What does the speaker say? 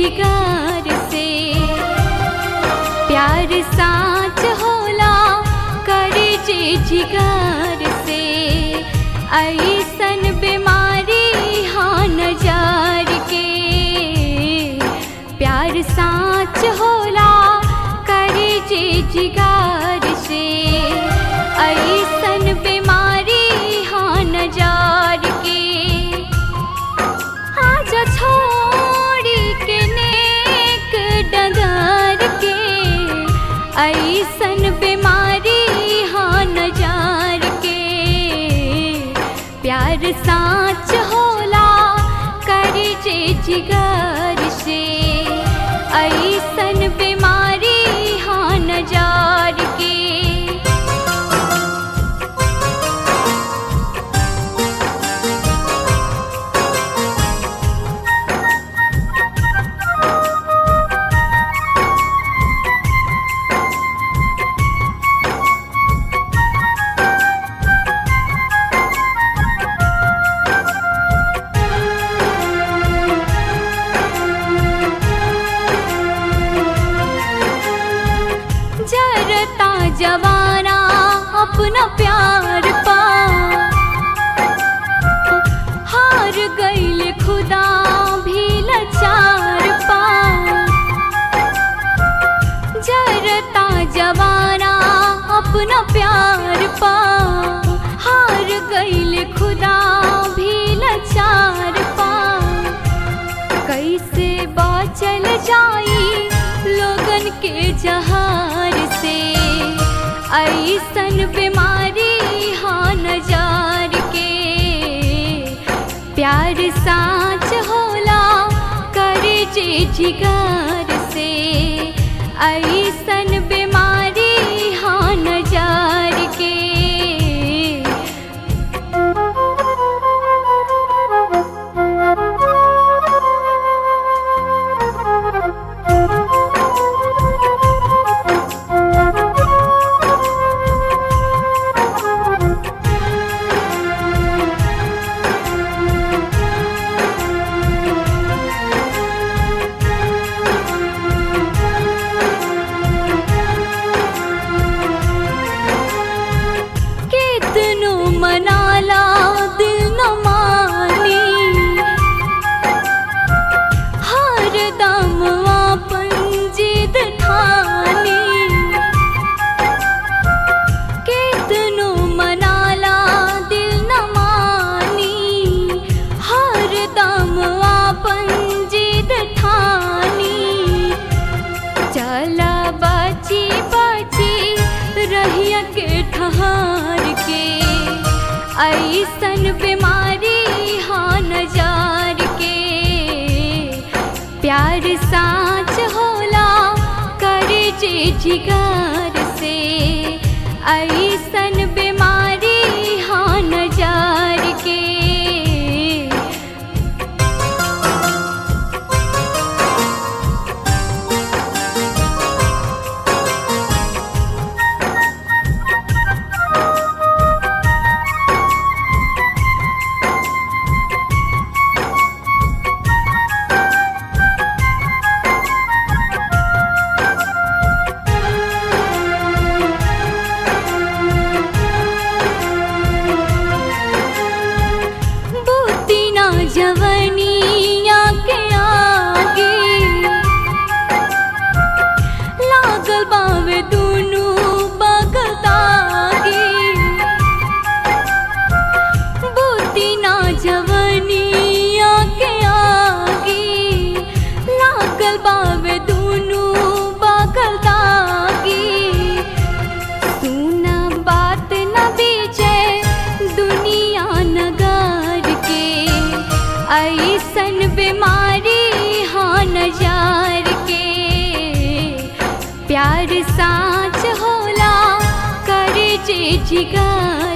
जिगार से प्यार साच होला करे जे जिगार से ऐसन बीमारी हाँ नजार के प्यार साच होला करे जे जिगार से ऐसन बीमारी हाँ नजार के आज छोड़ी के नेक डगर के ऐसन बीमारी हाँ नजार के प्यार साच होला करे जे जिगर से ऐसन बीमारी हाँ नजार के जरता जवाना अपना प्यार पा हार गईल खुदा भी लाचार पा जरता जवाना अपना प्यार पा हार गईल खुदा भी लाचार पा कैसे बाचल जाई लोगन के जहार से ऐसन बीमारी हाँ नजार के प्यार साच होला करे जे जिगर से ऐसन बीमारी हाँ नजार के कितनो मनाला दिल न मानी हर दम अपन जिद ठानी कितनो मनाला दिल न मानी हर दम अपन जिद ठानी चला बची बची रहिया के ठहार के ऐसन बीमारी हाँ नजार के प्यार साच होला करे जे जिगर से ऐसन बीमारी हाँ नजार के बुद्धि ना जवनिया के आगे लागल बावे दुनू बगल दागे बुद्धि ना जवनिया के आगे लागल बावे दुनू बगल दागे सुना बात न बीजे दुनिया नगार के ऐसन बीमारी हाँ नजार के प्यार साच होला करे जे जिगर